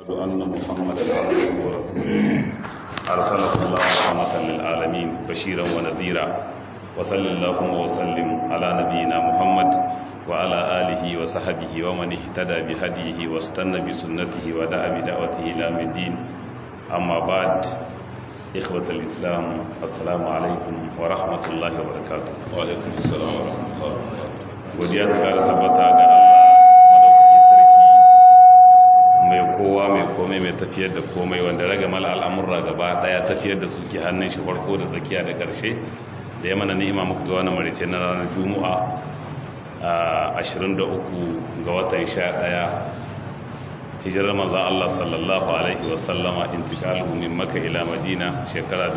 أن محمدا عبده ورسوله أرسله الله رحمة للعالمين بشيرا ونذيرا وصل اللهم وسلم على نبينا محمد وعلى آله وصحبه ومن اهتدى بهديه واستنى بسنته ودعا بدعوته إلى الدين أما بعد إخوة الإسلام السلام عليكم ورحمة الله وبركاته وعليكم السلام ورحمة الله وبركاته godiya ta kara tabbata ga Allah madaukakin sarki mai kowa mai komai mai tafiyar da komai wanda raga mala al'amurra gaba daya tafiyar da su ke hannun shi farko da tsakiya da karshe da ya mana ni'ima muku zuwa na marice na ranar juma'a a 23 ga watan 11 hijirar manzan Allah sallallahu alaihi wasallama intikaluhu min maka ila madina shekara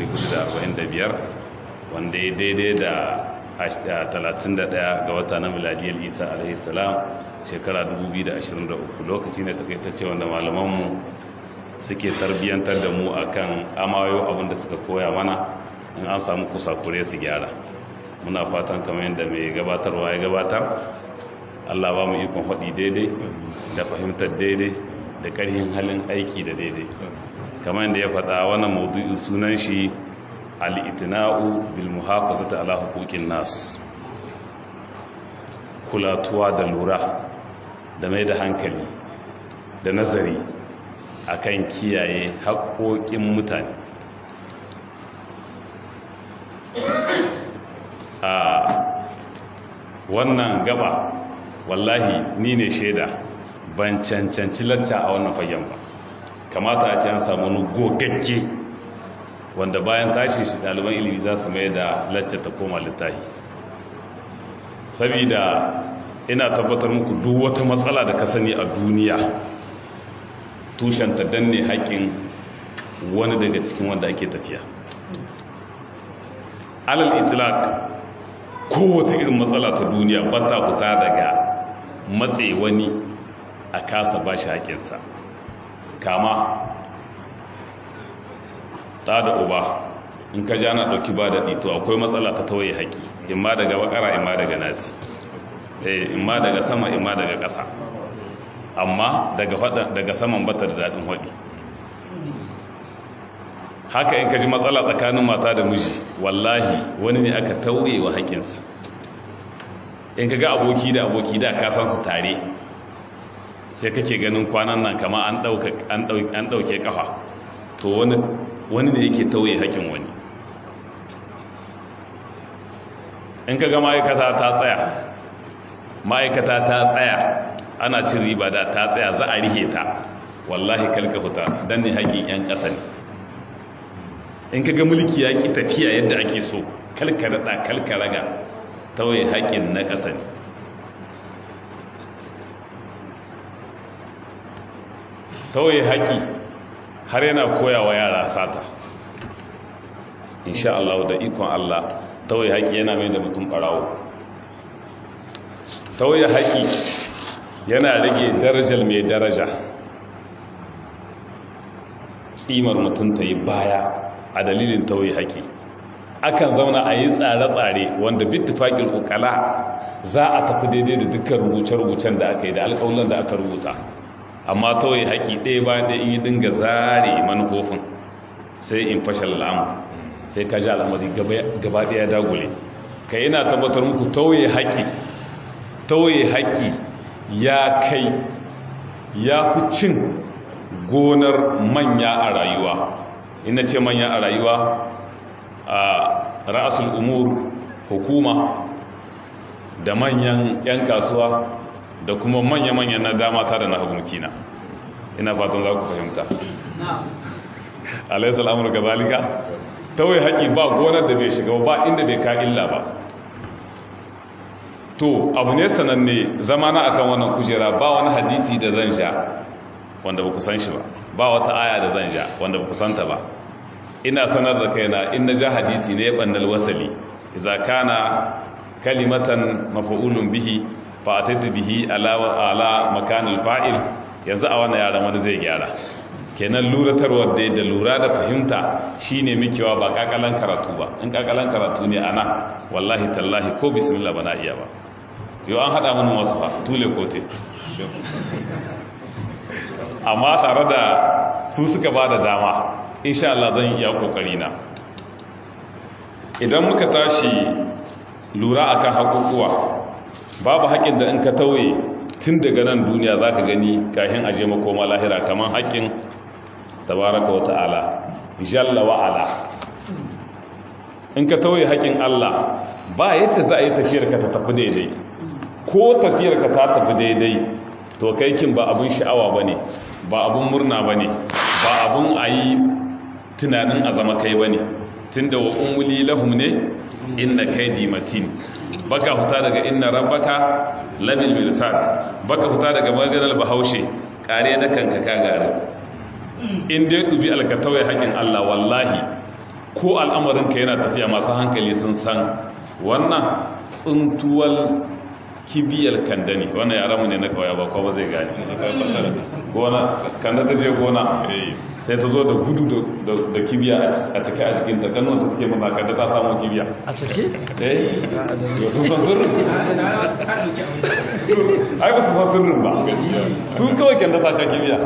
1445 wanda ya daidai da 31 ga wata na miladiyar isa alaihissalam shekara 2023 lokaci ne takaitacce wanda malamanmu suke tarbiyyantar da mu akan amayo abinda suka koya mana in an samu kusakure su gyara muna fatan kamar yadda mai gabatarwa ya gabatar allah ba mu ikon haɗi daidai da fahimtar daidai da ƙarhin halin aiki da daidai kamar yadda ya faɗa wannan maudu'in sunan shi al'itina'u bil muhafazata ala hukukin nas kulatuwa da lura da mai da hankali da nazari akan kiyaye haƙoƙin mutane a wannan gaba wallahi ni ne shaida ban cancanci lacca a wannan fagen ba kamata a ce an samu wani gogagge wanda bayan tashi shi ɗaliban ilimi za su mai da lacce ta koma littahi saboda ina tabbatar muku duk wata matsala da ka sani a duniya tushenta danne haƙƙin wani daga cikin wanda ake tafiya alal itilak kowace irin matsala ta duniya ba ta fita daga matse wani a kasa ba shi haƙinsa kama ta da uba in ka ja na ɗauki ba da ɗito akwai matsala ta tawaye haƙi in ma daga bakara in ma daga nasi in ma daga sama in ma daga ƙasa amma daga saman bata da daɗin haɗi haka in ka ji matsala tsakanin mata da miji wallahi wani ne aka tauye wa haƙinsa in ka ga aboki da aboki da kasansu tare sai kake ganin kwanan nan kama an ɗauke kafa to wani wani ne yake tauye haƙin wani in ka ga ma'aikata ta tsaya ma'aikata ta tsaya ana cin riba da ta tsaya za a rihe ta wallahi kalka fita don ne haƙin 'yan ƙasa ne in ka ga mulki ya ƙi tafiya yadda ake so kalka daɗa kalka raga tauye haƙin na ƙasa ne tauye haƙi har yana koya wa yara sata insha Allah da ikon Allah tauye haƙi yana mai da mutum ɓarawo tauye haƙi yana rage darajar mai daraja tsimar mutum ta yi baya a dalilin tauye haƙi akan zauna a yi tsare-tsare wanda bittifaƙin ukala za a tafi daidai da dukkan rubuce-rubucen da aka yi da alƙawulan da aka rubuta amma tauye haƙi ɗaya bayan ɗaya in yi dinga zare manufofin sai in fashe al'amu sai ka ji al'amari gaba ɗaya dagule ka yana tabbatar muku tauye haƙi tauye haƙi ya kai ya fi cin gonar manya a rayuwa ina ce manya a rayuwa a ra'asul umur hukuma da manyan 'yan kasuwa da kuma manya-manya na dama ta da na hagumkina ina fatan za ku fahimta alaisal amurka zalika tawai haƙi ba gonar da bai shiga ba inda bai ka illa ba to abu ne sananne zama na akan wannan kujera ba wani hadisi da zan sha wanda ba ku san shi ba ba wata aya da zan sha wanda ba ku santa ba ina sanar da kaina in na ja hadisi ne bandal wasali idza kana kalimatan maf'ulun bihi fa ataitu bihi ala ala makanil fa'il yanzu a wannan yaran wani zai gyara kenan luratarwar da da lura da fahimta shine mikewa ba kakalan karatu ba in kakalan karatu ne ana wallahi tallahi ko bismillah bana iya ba yau an hada mun wasu fa tule kote amma tare da su suka ba da dama insha Allah zan iya kokari na idan muka tashi lura akan hakukuwa babu haƙin da in ka tauye tun daga nan duniya za ka gani kahin aje makoma lahira kamar haƙin tabaraka wa ta'ala jalla wa ala in ka tauye haƙin Allah ba yadda za a yi tafiyarka ta tafi daidai ko tafiyarka ta tafi daidai to kai kin ba abun sha'awa ba ne ba abun murna ba ne ba abun a yi tunanin a zama kai ba ne tun da wa umuli lahum ne inna kaidi matin baka huta daga inna rabbaka labil mirsad baka huta daga maganar bahaushe kare na kanka ka gare in dai dubi alkatawai haƙin Allah wallahi ko al'amarin ka yana tafiya masu hankali sun san wannan tsuntuwal kibiyar kanda ne wannan yaran mu ne na kawai ba ko ba zai gane gona kanda ta je gona sai ta zo da gudu da kibiya a cike a jikin ta kanon ta suke mana kanda ta samu kibiya a cike? eh yau sun san sirrin ai ba su san sirrin ba sun kawai kanda ta ka kibiya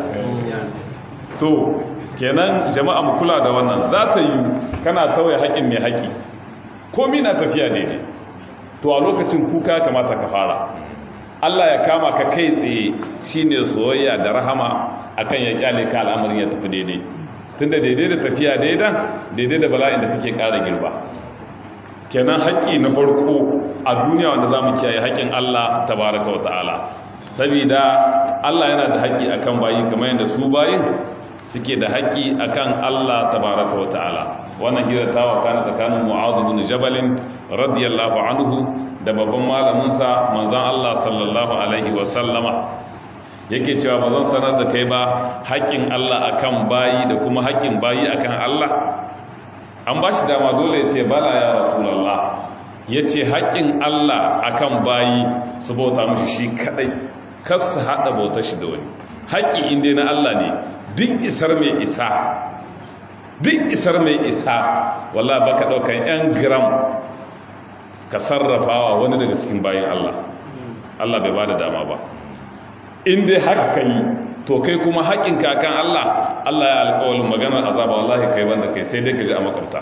to kenan jama'a mu kula da wannan za ta yi kana tauye haƙin mai haƙi komi na tafiya daidai to a lokacin kuka kamata ka fara Allah ya kama ka kai tsaye shine soyayya da rahama akan ya kyale ka al'amarin ya tafi daidai tunda daidai da tafiya daidan daidai da bala'in da kake ƙara girba kenan haƙƙi na farko a duniya wanda za mu kiyaye haƙƙin Allah tabaraka wa ta'ala saboda Allah yana da haƙƙi akan bayi kamar yadda su bayin suke da haƙƙi akan Allah tabaraka wa ta'ala wannan hira ta wakana tsakanin Mu'adh bin Jabal radiyallahu anhu da babban malamin sa manzon Allah sallallahu alaihi wa sallama yake cewa ba zan sanar da kai ba haƙƙin Allah akan bayi da kuma haƙƙin bayi akan Allah an ba shi dama dole ya ce bala ya rasulullah ya ce haƙƙin Allah akan bayi su bauta mushi shi kadai kas su haɗa bautar shi da wani haƙƙi inda na Allah ne duk isar mai isa duk isar mai isa wallah baka daukan yan gram ka sarrafawa wani daga cikin bayan Allah Allah bai bada dama ba in dai haka kai to kai kuma haƙin kakan Allah Allah ya alƙawarin maganar azaba wallahi kai banda kai sai dai ka ji a makwabta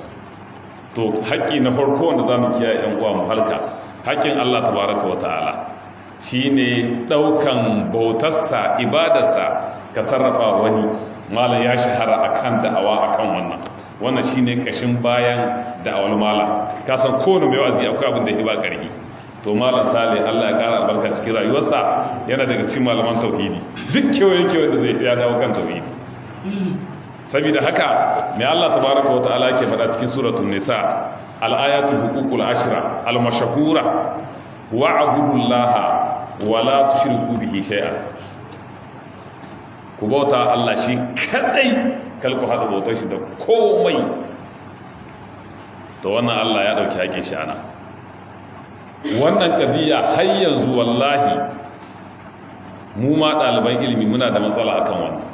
to haƙi na farko wanda zamu kiyaye yan uwa mu halka haƙin Allah tabaraka wa ta'ala shine daukan bautarsa ibadarsa ka sarrafa wani malam ya shahara akan da'awa akan wannan wannan shine kashin bayan da'awar malam ka san kowane mai wazi akwai abin da ya ba karhi to malam sale Allah ya kara albarka cikin rayuwarsa yana daga cikin malaman tauhidi duk kewaye kewaye da zai ya dawo kan tauhidi saboda haka mai Allah tabaraka wa ta'ala yake faɗa cikin suratul nisa al-ayatul huququl ashra al-mashhura wa'budullaha wa la tushriku bihi shay'an ku bauta Allah shi kadai kalku hada bautar shi da komai to wannan Allah ya dauki haƙe shi ana wannan kadiya har yanzu wallahi mu ma ɗaliban ilimi muna da matsala akan wannan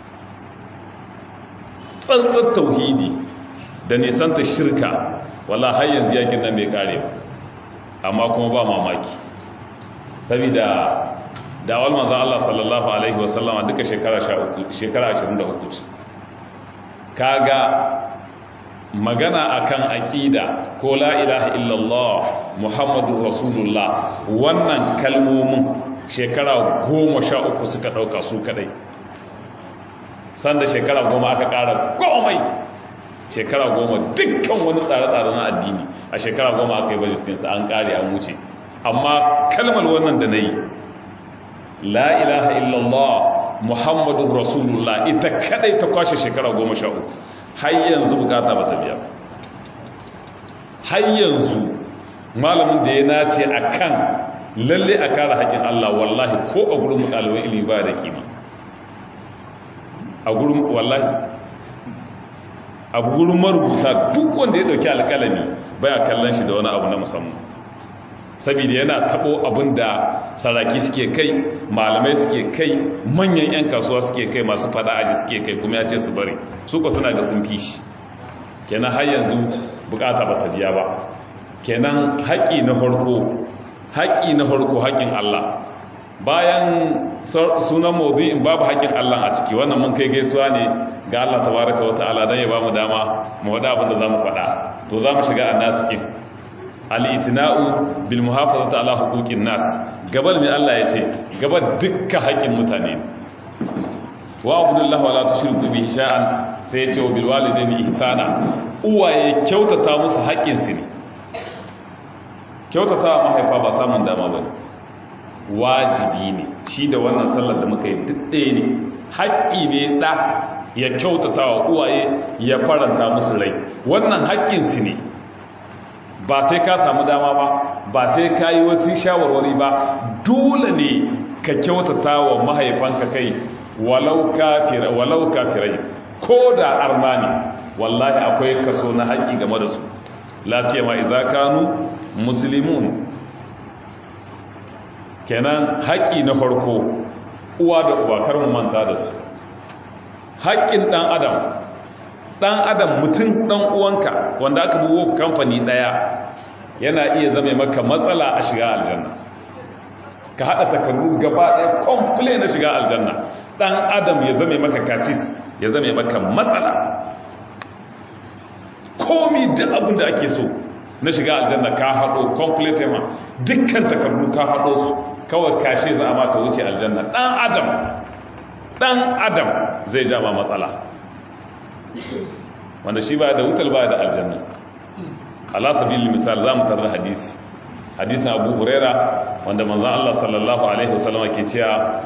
tsantsar tauhidi da nisanta shirka wallahi har yanzu yakin nan bai kare ba amma kuma ba mamaki saboda dawal manzan Allah sallallahu Alaihi wasallama duka shekara 23 kaga magana akan aƙida ko la ilaha illallah muhammadu rasulullah wannan kalmomin shekara goma sha uku suka ɗauka su kadai sanda shekara goma aka ƙara komai shekara goma dukkan wani tsare-tsare na addini a shekara goma aka yi bajistinsa an ƙare an wuce amma kalmar wannan da na yi la ilaha illallah muhammadun rasulullah ita kadai ta kwashe shekara goma sha uku har yanzu bukata ba ta biya har yanzu malamin da ya nace a kan lalle a kare haƙin Allah wallahi ko a gurin ɗaliban ilimi ba da kima a gurin wallahi a gurin marubuta duk wanda ya ɗauki alƙalami baya kallon shi da wani abu na musamman saboda yana tabo abin da saraki suke kai malamai suke kai manyan 'yan kasuwa suke kai masu fada aji suke kai kuma ya ce su bari su ko suna ga sun fi shi kenan har yanzu bukata ba ta biya ba kenan haƙi na harko haƙi na harko haƙin Allah bayan sunan mawdu'in babu haƙin Allah a ciki wannan mun kai gaisuwa ne ga Allah tabaraka wa ta'ala dan ya bamu dama mu wada abin da zamu faɗa to zamu shiga annasikin al-itina'u bil muhafazati ala huquqin nas gabal mai Allah yace gaba dukkan haƙin mutane wa abdullahi wala tushriku bihi sha'an sai yace wa bil walidayni ihsana uwaye kyautata musu haƙin su ne kyautata mahaifa ba samun dama bane wajibi ne shi da wannan sallar da muka yi duk ɗaya ne haƙƙi ne ɗa ya kyautata wa uwaye ya faranta musu rai wannan haƙƙinsu ne ba sai ka samu dama ba ba sai ka yi wasu shawarwari ba dole ne ka kyautata wa mahaifanka kai walau kafirai ko da armani wallahi akwai kaso na haƙƙi game da su lafiya ma iza kanu musulmun kenan haƙƙi na farko uwa da uwa kar mu manta da su haƙƙin ɗan adam ɗan adam mutum ɗan uwanka wanda aka buwo kamfani ɗaya yana iya zama maka matsala a shiga aljanna ka haɗa takardu gaba ɗaya komple na shiga aljanna ɗan adam ya zame maka kasis ya zame maka matsala komi duk abin da ake so na shiga aljanna ka haɗo complete ma dukkan takardu ka haɗo su kawai kashe za a maka wuce aljanna ɗan adam ɗan adam zai ja ma matsala wanda shi ba da wutar ba da aljanna ala sabili misal za mu tarda hadisi hadisin abu huraira wanda manzan Allah sallallahu alaihi wasallam ke cewa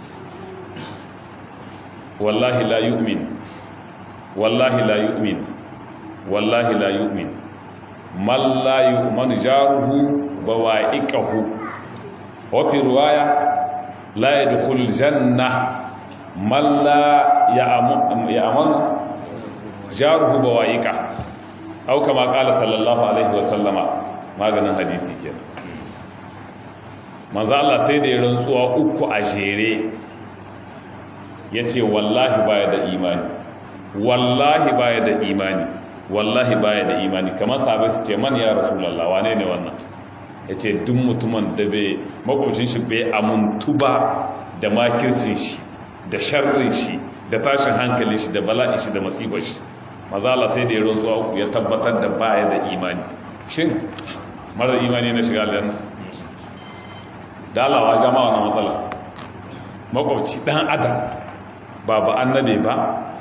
wallahi la yu'min wallahi la yu'min wallahi la yu'min man la yu'manu jaruhu bawa'iqahu wa fi riwaya la yadkhul janna man la ya'manu jaruhu bawa'iqa au kama qala sallallahu alaihi wa sallama maganin hadisi kenan manzo Allah sai da ya rantsuwa uku a jere yace wallahi baya da imani wallahi baya da imani wallahi baya da imani kamar sahabai su ce man ya rasulullah wane ne wannan yace duk mutumin da bai makwabcin shi bai amuntu ba da makircin shi da sharrin shi da tashin hankali shi da bala'i shi da masibar shi maza Allah sai da ya rantsuwa uku ya tabbatar da baya da imani shin mara imani na shiga aljanna da alawa jama'a na matsala makwabci dan adam ba ba annabe ba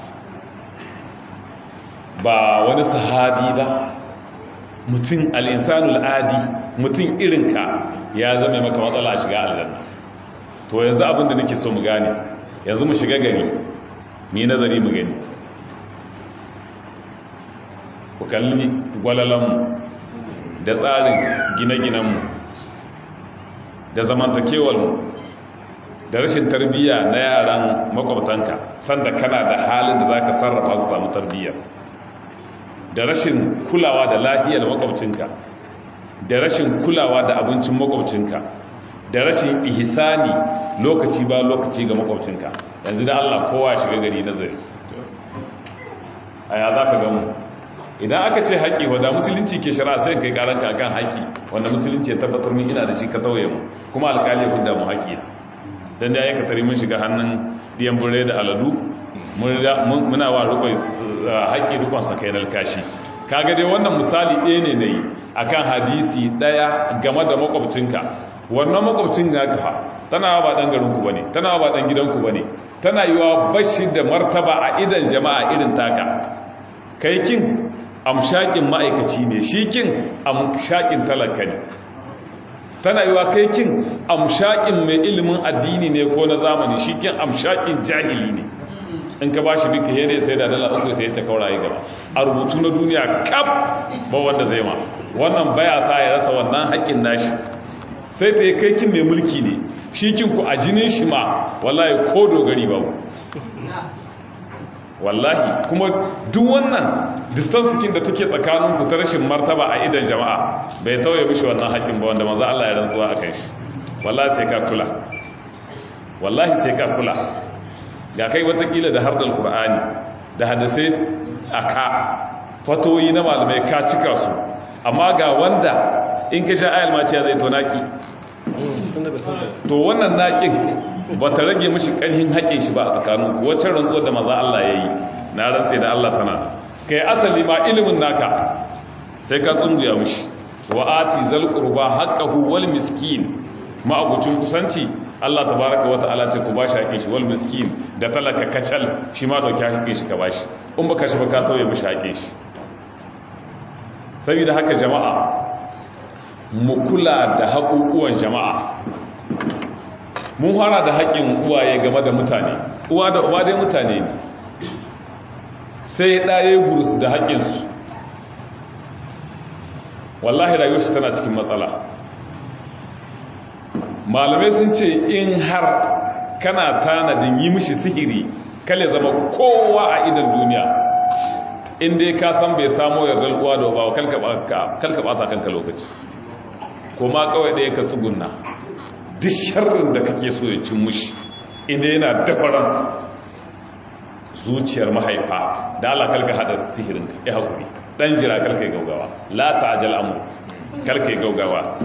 ba wani sahabi ba mutum al'insanul adi mutum irinka ya zama maka matsala a shiga aljanna to yanzu abinda nake so mu gane yanzu mu shiga gari mu yi nazari mu gani ku kalli gwalalanmu da tsarin gine-ginenmu da zamantakewarmu da rashin tarbiyya na yaran makwabtanka sanda kana da halin da za ka sarrafa su samu tarbiyya da rashin kulawa da lafiyar makwabcinka da rashin kulawa da abincin makwabcinka da rashin ihsani lokaci ba lokaci ga makwabcinka yanzu da Allah kowa shiga gari nazari a ya za ka gamu idan aka ce haƙƙi wadda musulunci ke shara sai kai karanka kan haƙƙi wanda musulunci ya tabbatar min ina da shi ka tauye mu kuma alƙali ya hudda mu haƙƙi dan da ya ka tare mun shiga hannun diyan bure da aladu muna wa rukun haƙƙi rukun sa kai nalkashi kaga dai wannan misali ɗaya ne nayi akan hadisi ɗaya game da makwabcinka wannan makwabcin ga fa tana ba dan garin ku bane tana ba dan gidan ku bane tana yiwa bashi da martaba a idan jama'a irin taka kai kin amshakin ma'aikaci ne shi kin amshakin talaka ne tana yiwa kai kin amshakin mai ilimin addini ne ko na zamani shi kin amshakin jahili ne in ka bashi duka yadda sai da dala uku sai ya ce kauraye gaba a rubutu na duniya kaf ba wanda zai ma wannan baya sa ya rasa wannan haƙƙin nashi sai ta yi kai kin mai mulki ne shi kin ku a jinin shi ma wallahi ko dogari ba wallahi kuma duk wannan distansikin da take tsakanin ku ta rashin martaba a idan jama'a bai tauye mishi wannan haƙin ba wanda manzo Allah ya rantsuwa akan shi wallahi sai ka kula wallahi sai ka kula ga kai watakila da hardal qur'ani da hadisai aka fatoyi na malamai ka cika su amma ga wanda in ka sha ayal maciya zai tonaki to wannan naƙin ba ta rage mashi ƙarhin haƙin shi ba a tsakanin wacce rantsuwar da maza Allah ya yi na rantse da Allah tana kai asali ma ilimin naka sai ka tsunguya mashi wa ati zal qurba haqqahu wal miskin ma abucin kusanci Allah tabaraka wa ta'ala ce ku bashi haƙin shi wal miskin da talaka kacal shi ma dauki haƙin shi ka bashi in baka shi baka tauye mashi haƙin shi saboda haka jama'a mu kula da haƙuƙuwan jama'a mun fara da haƙƙin uwaye game da mutane uwa da uwa dai mutane ne sai ɗaye burus da haƙƙinsu wallahi rayuwarsu tana cikin matsala malamai sun ce in har kana tanadin yi mishi sihiri kale zama kowa a idan duniya inda ka san bai samo yardar uwa da uba kalka ɓata kanka lokaci kuma kawai ɗaya ka tsugunna duk sharrin da kake so ya cin mushi inda yana dafaran zuciyar mahaifa da Allah kalka hada sihirin ya haƙuri ɗan jira kalka yi gaugawa la ta'ajal amur kalka yi gaugawa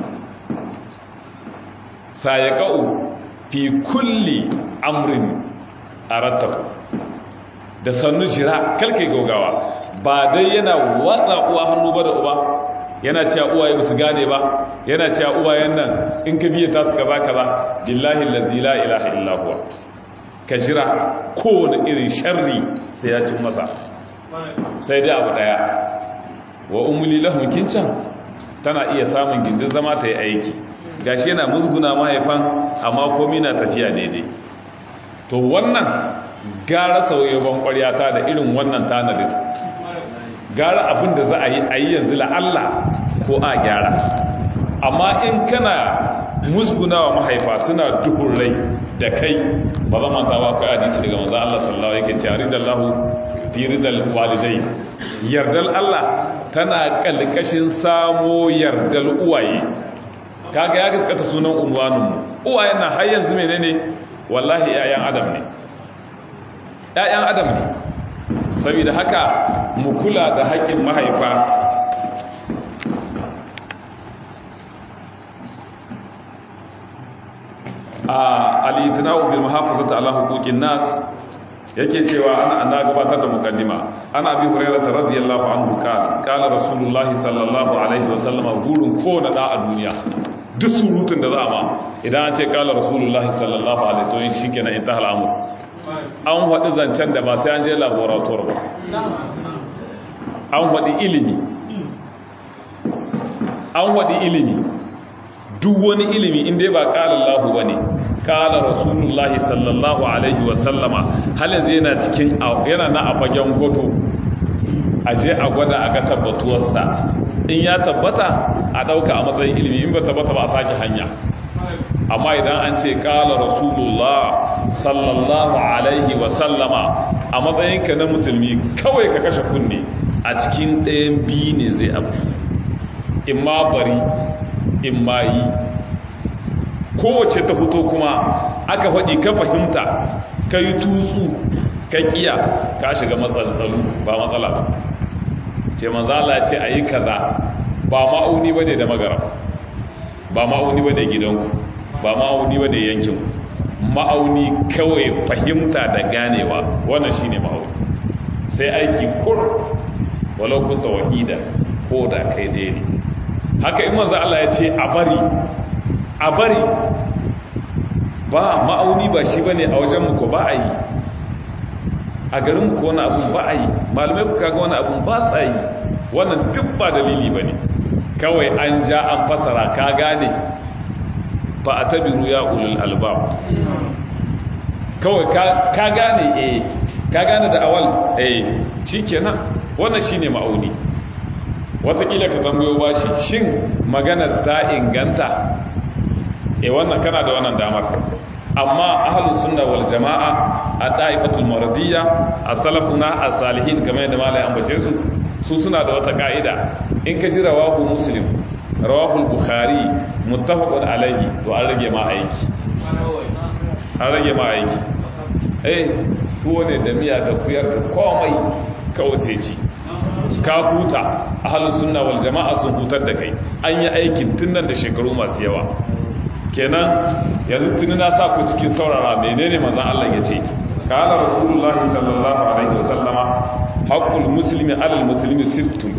sayaqau fi kulli amrin arattahu da sannu jira kalka yi gaugawa ba dai yana watsa uwa hannu ba da uba yana cewa uwaye ba su gane ba yana cewa uwayen nan in ka biya ta su kaza kaza billahi allazi la ilaha illa huwa ka jira kowane irin sharri sai ya cin masa sai dai abu daya wa umuli lahum kincan tana iya samun gindin zama ta yi aiki gashi yana musguna mahaifan amma komai na tafiya daidai to wannan gara sauyewan ƙwaryata da irin wannan tanadin gara abin da za a yi a yi yanzu la'alla ko a gyara amma in kana musgunawa mahaifa suna duhun rai da kai ba zama ta ba kai hadisi daga manzo Allah sallallahu alaihi wasallam yake ridallahu fi ridal walidai yardal Allah tana kalkashin samo yardal uwaye kaga ya gaskata sunan unwanin mu uwayen na har yanzu menene wallahi yayan adam ne yayan adam ne saboda haka mu kula da haƙƙin mahaifa a alitinawu bil muhafazati ala huquqin nas yake cewa ana ana gabatar da mukaddima ana abi hurairah radiyallahu anhu kana kana rasulullah sallallahu alaihi wasallam gurin ko na da a duniya duk surutun da za ma idan an ce kala rasulullah sallallahu alaihi to yin shikenan intaha al'amur an faɗi zancen da ba sai an je laboratoire ba an faɗi ilimi an faɗi ilimi duk wani ilimi inda ba ƙala Allah ba ne ƙala rasulullahi sallallahu alaihi wasallama halin zai yana cikin yana na a fagen goto a je a gwada a ga tabbatuwarsa in ya tabbata a ɗauka a matsayin ilimi in ba tabbata ba a sake hanya amma idan an ce ƙala rasulullah sallallahu alaihi wasallama a matsayinka na musulmi kawai ka kashe kunne a cikin ɗayan biyu ne zai abu in ma bari in ma yi kowace ta fito kuma aka faɗi ka fahimta ka yi tutsu ka ƙiya ka shiga matsaltsalu ba matsala ba ce manzala ce a yi kaza ba ma'auni ba ne da magara ba ma'auni ba ne gidanku ba ma'auni ba ne yankinku ma'auni kawai fahimta da ganewa wannan shine ma'auni sai aiki kur walau kunta wahida ko da kai ɗaya ne haka in manzo Allah ya ce a bari a bari ba ma'auni ba shi bane a wajen mu ko ba a yi a garin ku wani abun ba a yi malamai ku kaga wani abun ba sa yi wannan duk ba dalili bane kawai an ja an fasara ka gane ba a tabiru ya ulul albab kawai ka gane eh ka gane da awal eh shikenan wannan shine ma'auni watakila ka tambayo bashi shin maganar ta inganta eh wannan kana da wannan damar amma ahlus sunna wal jamaa a ta'ifatul maradiyya as-salafuna as-salihin kamar yadda malai ambace su su suna da wata ka'ida in ka ji rawahu muslim rawahu bukhari muttafaqun alaihi to an rage ma aiki an rage ma aiki eh tuwo ne da miya da kuyar da komai kawai sai ci ka huta ahlus sunna wal jama'a sun hutar da kai an yi aikin tun nan da shekaru masu yawa kenan yanzu tuni na sa ku cikin saurara menene manzon Allah ya ce qala rasulullahi sallallahu alaihi wasallama haqqul muslimi alal muslimi sittun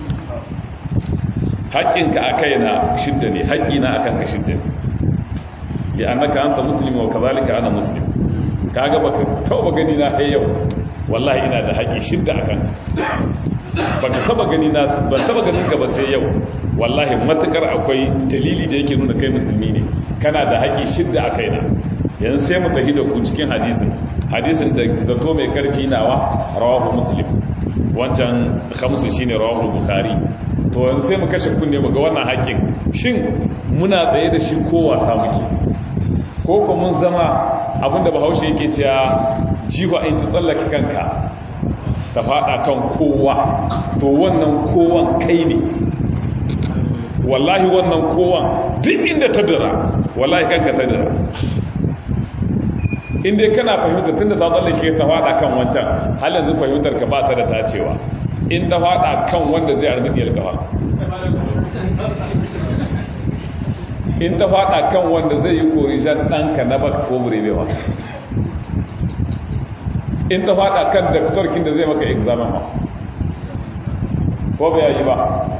haƙƙinka a kaina shidda ne haƙƙina akan ka shidda ne li annaka anta muslimi wa kadhalika ana muslim kaga baka tauba gani na kai yau wallahi ina da haƙƙi shidda akan baka taba gani na ban taba ganin ka ba sai yau wallahi matakar akwai dalili da yake nuna kai musulmi ne kana da haƙi shidda a kaina yanzu sai mu tafi da ku cikin hadisin hadisin da zato mai karfi nawa rawahu muslim wancan khamsu shine rawahu bukhari to yanzu sai mu kashe kunne mu ga wannan haƙin shin muna tsaye da shi ko wasa muke ko ko mun zama abinda bahaushe yake cewa jiwa in ta tsallake kanka ta fada kan kowa to wannan kowan kai ne wallahi wannan kowan duk inda ta dira wallahi kanka ta dira inda kana fahimta tunda ta tsallake ta fada kan wancan hal yanzu fahimtar ka ba ta da tacewa in ta fada kan wanda zai arbidiyar gawa in ta fada kan wanda zai yi korishan ɗanka na baka ko burebewa in ta fada kan daktarkin da zai maka examen ma ko bai yi ba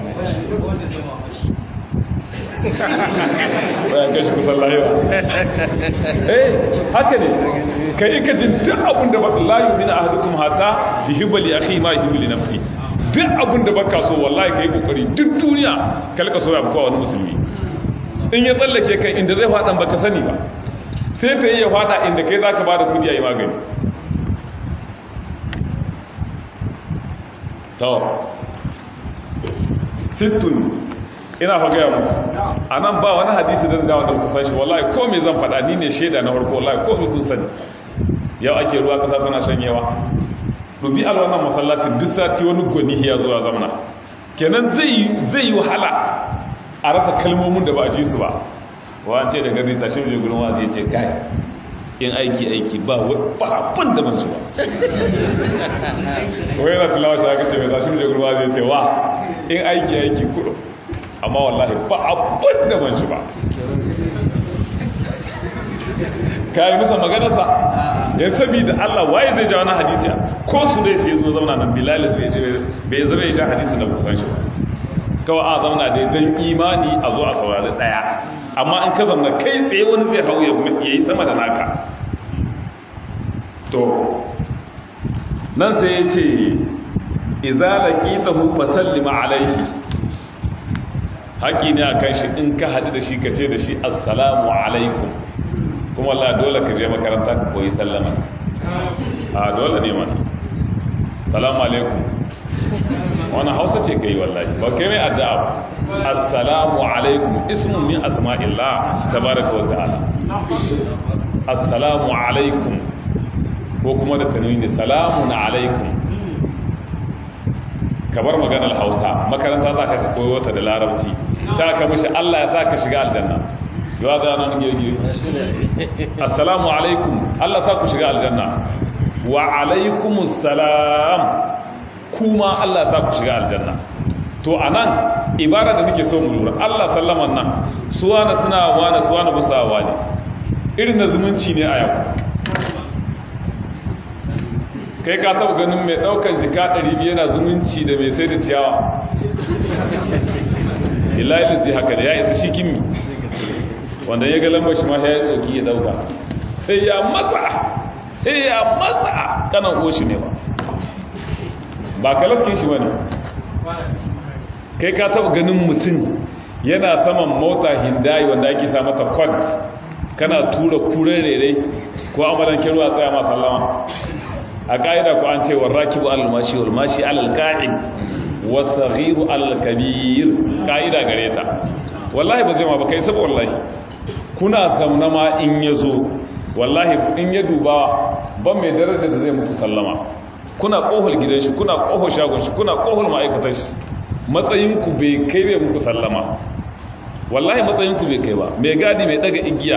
bayan kashi kusan layewa eh haka ne ka yi ka jin duk abin da baka layu min ahadukum hata yuhibbu li akhi ma yuhibbu li nafsi duk abin da baka so wallahi kai kokari duk duniya kalka so ya buka wani musulmi in ya tsallake kai inda zai fadan baka sani ba sai ta yi ya fada inda kai zaka bada kudi a yi magani to sittun ina fa gaya muku a nan ba wani hadisi da dawa da kusa shi wallahi ko me zan faɗa ni ne shaida na farko wallahi ko me kun sani yau ake ruwa kasa tana shanyewa dubi alwannan masallacin duk sati wani gwani ya zuwa zamana kenan zai zai yi wahala a rasa kalmomin da ba a ji su ba wa ce da gari tashi mai gudun wa zai ce kai in aiki aiki ba abin da ban su ba ko yana tilawa shi aka ce mai tashi mai gudun wa zai ce wa in aiki aiki kudu amma wallahi ba abin da ban shi ba ka yi musa maganarsa ya sabi da Allah waye zai ja wani hadisi ko su dai sai zo zauna nan bilal bai zama ya sha hadisi da bukan shi kawai a zauna dai don imani a zo a saurari daya amma in ka zama kai tsaye wani zai hau ya yi sama da naka to nan sai ya ce izalaki ta hufa sallima alaihi haƙi ne a kan shi in ka haɗu da shi ka ce da shi assalamu alaikum kuma Allah dole ka je makaranta ka koyi sallama a dole ne mana salamu alaikum wani hausa ce ka yi wallahi ba kai mai addu'a ba assalamu alaikum ismun min asma'illah tabaraka wa ta'ala assalamu alaikum ko kuma da tanwini salamun alaikum ka bar maganar hausa makaranta za ka koyo ta da larabci ta ka mishi Allah ya sa ka shiga aljanna yawa da nan gege assalamu alaikum Allah sa ku shiga aljanna wa alaikumus salam kuma Allah sa ku shiga aljanna to anan ibara da muke so mu lura Allah sallaman nan suwana suna wani suwana busawa ne irin na zumunci ne a yau kai ka taba ganin mai daukan jika 200 yana zumunci da mai sai da ciyawa ilahi da haka da ya isa shi kimi wanda ya ga lambar shi ma ya yi tsoki ya dauka sai ya matsa sai ya matsa kanan oshi ne ba ba kalaskin shi ba ne kai ka taba ganin mutum yana saman mota hindayi wanda ake sa mata kwad kana tura kuren rere ko amalan kiruwa tsaya ma sallama a ƙa'ida ku an ce wa rakibu al-mashi wal mashi al-qa'id wa saghiru al-kabir ƙa'ida gare ta wallahi ba zai ma ba kai saba wallahi kuna zamna ma in yazo wallahi in ya duba ban mai darajar da zai muku sallama kuna kohol gidan shi kuna kohol shagon shi kuna kohol ma'aikatar shi matsayinku bai kai bai muku sallama wallahi matsayinku bai kai ba mai gadi mai daga igiya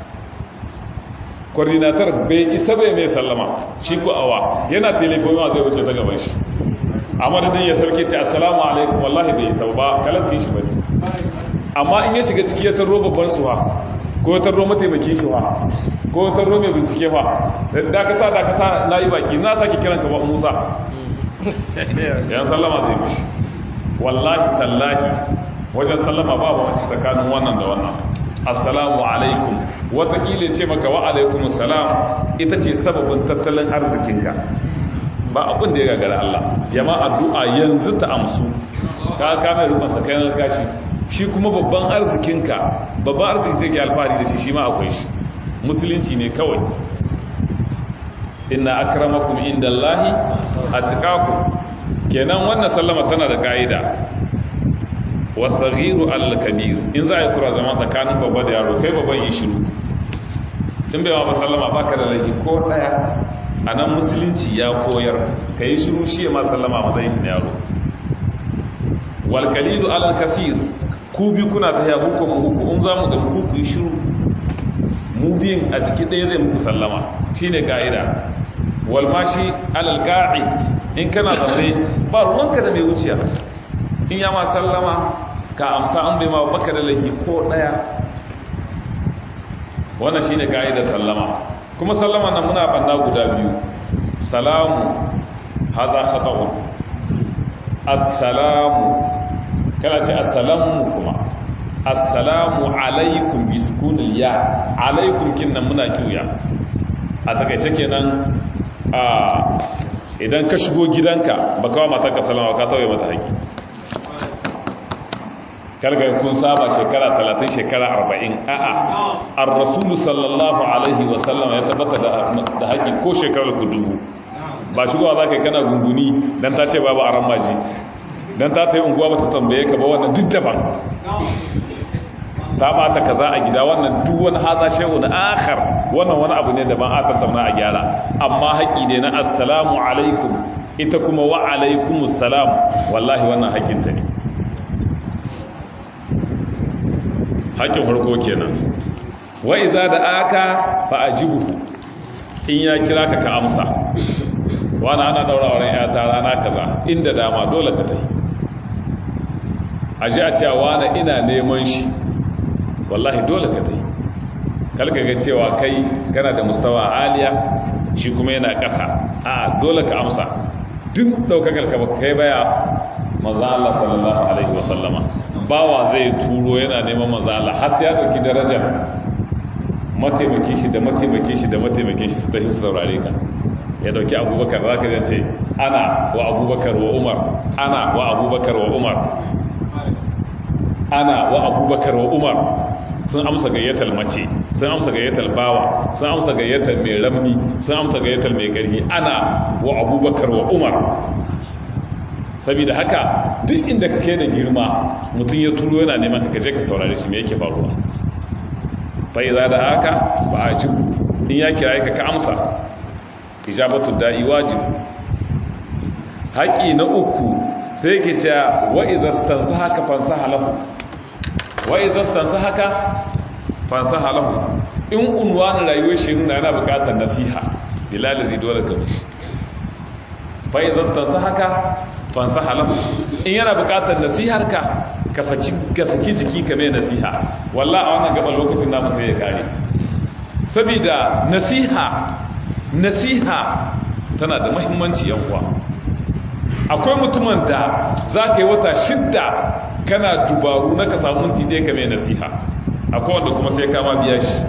coordinator bai isa bai mai sallama shi ko awa yana telefon ma zai wuce ta gaban shi amma da ya sauke ce assalamu alaikum wallahi bai isa ba kalaski shi bane amma in ya shiga ciki ya taro babban suwa ko tarro mataimakin shi fa ko tarro mai bincike fa dakata dakata na yi baki na sake kiran ka ba musa yan sallama zai mishi wallahi tallahi wajen sallama ba ba wacce tsakanin wannan da wannan assalamu alaikum watakila ce maka wa alaikum salam ita ce sababin tattalin arzikinka ba abin da ya gagara Allah yama addu'a yanzu ta amsu ka kame rukun sakayin gashi shi kuma babban arzikinka babban arzikin da ke alfahari da shi shi ma akwai shi musulunci ne kawai inna akramakum indallahi atqakum kenan wannan sallama tana da ka'ida wasaghiru al-kabir in za a yi kura zama tsakanin babba da yaro kai babban yi shiru tun bai ma sallama baka da laifi ko daya a nan musulunci ya koyar ka yi shiru shi ya ma sallama matsayin shi na yaro walkalidu alal kasir ku bi kuna ta yahu ko mu uku in za mu ga ku ku yi shiru mu biyun a ciki ɗaya zai muku sallama shine ka'ida walmashi alal qa'id in kana zaune ba ruwanka da mai wuciya in ya ma sallama ka amsa an bai ma baka da laifi ko daya wannan shine kaidar sallama kuma sallama nan muna banna guda biyu salamu haza khata'un assalamu kana ce assalamu kuma assalamu alaikum bi sukunil ya alaikum kinnan muna kiya a takaice kenan a idan ka shigo gidanka baka wa matarka salama ka tauye mata haƙi karga kun saba shekara 30 shekara 40 a'a ar-rasulu sallallahu alaihi wa sallam ya tabbata da haƙi ko shekarar ku dubu ba shigowa za ka yi kana gunguni don ta ce babu a ramaji don ta ta yi unguwa ba ta tambaye ka ba wannan duk daban ta bata kaza a gida wannan duk wani haza shehu na akhar wannan wani abu ne daban a tattauna a gyara amma haƙi ne na assalamu alaikum ita kuma wa alaikumus salam wallahi wannan haƙinta ne haƙin farko kenan wa iza da aka fa ajibuhu in ya kira ka ka amsa wani ana daura wurin yata rana kaza inda dama dole ka tai aji a cewa wani ina neman shi wallahi dole ka tai kalka ga cewa kai kana da mustawa aliya shi kuma yana ƙasa a dole ka amsa duk ɗaukakar ka kai baya maza Allah sallallahu alaihi wasallama bawa zai turo yana neman maza Allah har ya ɗauki darajar mataimaki shi da mataimaki shi da mataimaki shi su tafi saurare ka ya dauki abubakar za ka ce ana wa abubakar wa umar ana wa abubakar wa umar ana wa abubakar wa umar sun amsa gayyatar mace sun amsa gayyatar bawa sun amsa gayyatar mai ramni sun amsa gayyatar mai ƙarfi ana wa abubakar wa umar saboda haka duk inda kake da girma mutum ya turo yana neman ka je ka saurare shi me yake faruwa fa idza da haka ba ajibu in ya kira ka ka amsa ijabatu da'i wajib haƙi na uku sai yake cewa wa idza stansahaka fansaha lahu wa idza stansahaka fansaha lahu in unwani rayuwar shi nuna yana buƙatar nasiha bilal zai dole ka mishi fa idza stansahaka fansaha lahu in yana buƙatar nasihar ka ka saki ka saki jiki ka mai nasiha wallahi a wannan gaba lokacin namu sai ya kare saboda nasiha nasiha tana da mahimmanci uwa akwai mutumin da za ka yi wata shidda kana dubaru na ka samu minti ɗaya ka mai nasiha akwai wanda kuma sai kama biya shi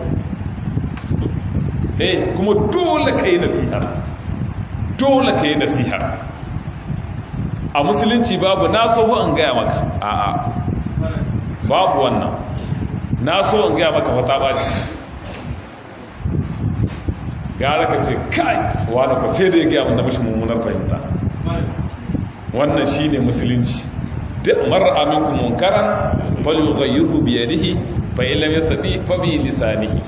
eh kuma dole ka yi nasiha dole ka yi nasiha a musulunci babu na so an gaya maka a'a babu wannan na so an gaya maka fata ɓaci gara ka ce kai wani ku sai da ya gaya mana mashi mummunar fahimta wannan shi ne musulunci marar aminku munkaran fali ghayyiru bi yadihi fa illam yastati fa bi lisanihi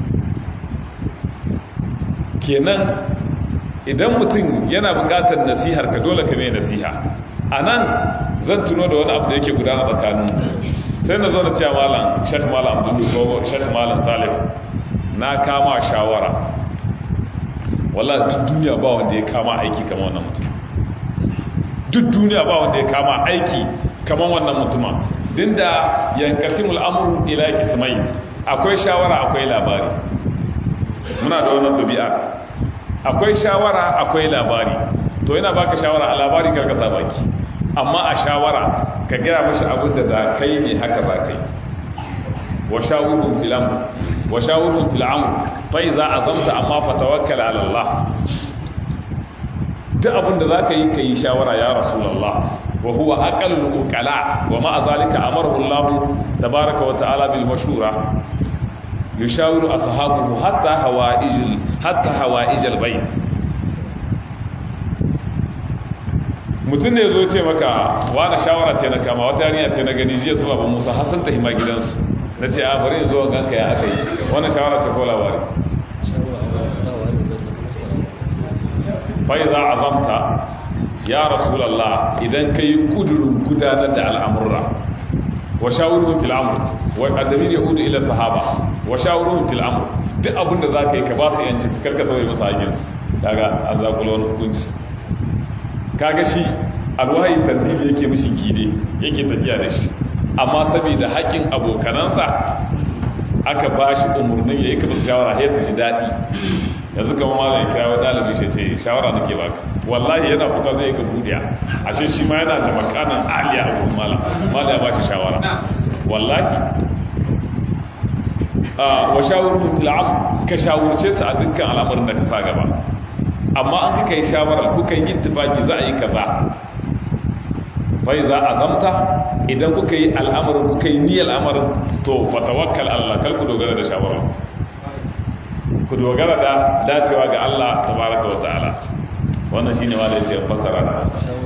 kenan idan mutum yana buƙatar nasihar ka dole ka mai nasiha anan zan tuno da wani abu da yake gudana tsakanin sai na zo na cewa malam shekh malam abdul ko shekh malam salih na kama shawara wala duk duniya ba wanda ya kama aiki kamar wannan mutum duk duniya ba wanda ya kama aiki kamar wannan mutuma din da yankasimul amru ila ismai akwai shawara akwai labari muna da wannan ɗabi'a akwai shawara akwai labari to yana baka shawara a labari karka sa baki amma a shawara ka gaya mashi abin da da kai ne haka za kai wa shawurun fil amr wa shawurun fil amr fa iza azamta amma fa tawakkal ala Allah duk abin da zaka yi kai shawara ya rasulullah wa huwa aqallu uqala wa ma zalika amarahu Allah tabaaraka wa ta'ala bil mashura yushawiru ashabuhu hatta hawaijil hatta hawaijal bait mutum ne zo ce maka wani shawara ce na kama wata yarinya ce na gani jiya su baban musa hassan ta hima gidansu na ce a bari zuwa ganka ya aka yi wani shawara ce ko labari bai za a zamta ya rasulallah idan ka yi kudurin gudanar da al'amurra wa shawarun fil amr wa adamir yahudu ila sahaba wa shawarun fil amr duk abinda za ka yi ka ba su yanci su karka tauye musu hakinsu daga an zakulo wani hukunci kaga shi alwahi tanzili yake mishi gide yake tafiya da shi amma saboda haƙin abokanansa aka ba shi umarnin ya yi ka musu shawara ya su ji daɗi yanzu kama ma zai kira wa ɗalibi shi ce shawara nake baka wallahi yana fita zai ga budiya ashe shi ma yana da makanan aliya a wurin mala mala ya ba shi shawara wallahi wa shawarun til'am ka shawarce su a dukkan al'amarin da ka sa gaba amma an kuka yi shawara kuka yi ittifaki za a yi kaza fai za a zamta idan kuka yi al'amarin kuka yi niyyar al'amarin to fa tawakkal Allah kal ku dogara da shawara ku dogara da dacewa ga Allah tabaraka wa ta'ala wannan shine wanda yace fasara da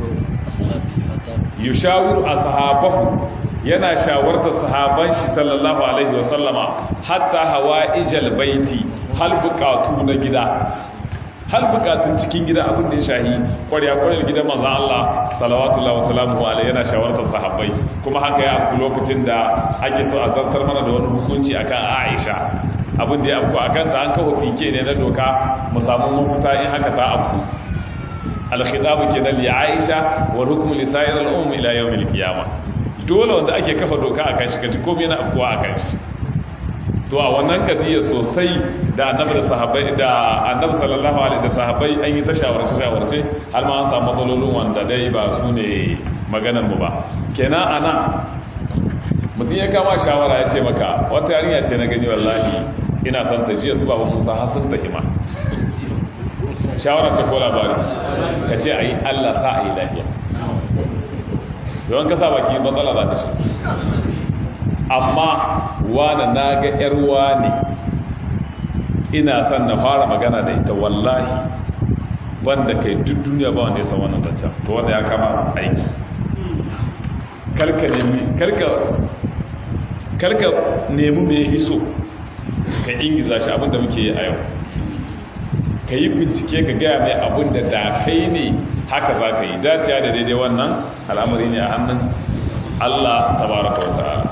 yushawiru ashabahu yana shawartar sahaban shi sallallahu alaihi wa sallama hatta hawaijal baiti hal buqatu na gida har bukatun cikin gida abin da ya shahi kwarya kwaryar gidan mazan Allah salawatullahi wasalamu alaihi yana shawartar sahabbai kuma haka ya afku lokacin da ake so a zartar mana da wani hukunci akan Aisha abin da ya afku akan ta an kawo fike ne na doka mu samu mafita in haka ta afku al-khitab kenan li Aisha wa hukm li sa'ir al-umm ila yawm al-qiyamah dole wanda ake kafa doka akan shi kaji komai na afkuwa akan shi to a wannan kadiyar sosai da annabi da sahabbai da annabi sallallahu alaihi da sahabbai an yi ta shawarce shawarce har ma an samu matsalolin wanda dai ba su ne maganar mu ba kenan ana mutum ya kama shawara ya ce maka wata yarinya ce na gani wallahi ina son ta jiya su babu musa har sun ta hima shawara ce ko labari ka ce ayi Allah sa ayi lafiya yawan ka sa baki matsala za ta shi amma wane na ga yarwa ne ina son na fara magana da ita wallahi wanda kai duk duniya ba wanda ya san wannan zancen to wanda ya kama aiki karka nemi karka karka nemi mai hiso ka ingiza shi abinda muke yi a yau ka yi bincike ka gaya mai abin da da kai ne haka za ka yi daciya da daidai wannan al'amari ne a hannun allah tabaraka wa ta'ala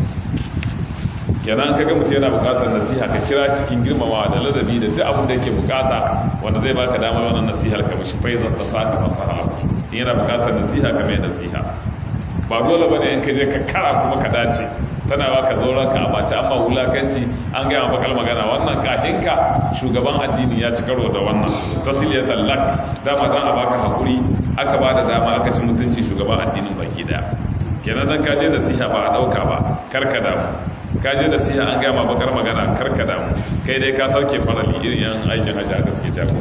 kenan kaga mutum yana bukatar nasiha ka kira cikin girmamawa da ladabi da duk abin da yake bukata wanda zai baka damar wannan nasihar ka mishi faizas ta saka fasaha in yana bukatar nasiha ka mai nasiha ba dole bane in ka je ka kara kuma ka dace tana ba ka zauren ka a bace amma wulakanci an gaya bakal magana wannan kahinka shugaban addini ya ci karo da wannan tasiliyatan lak dama dan a baka hakuri aka ba da dama aka ci mutunci shugaban addinin baki daya kenan dan ka je nasiha ba a dauka ba karka damu kaje da siya an gama bakar magana karka damu kai dai ka sauke farali irin yan aikin hajji aka suke jako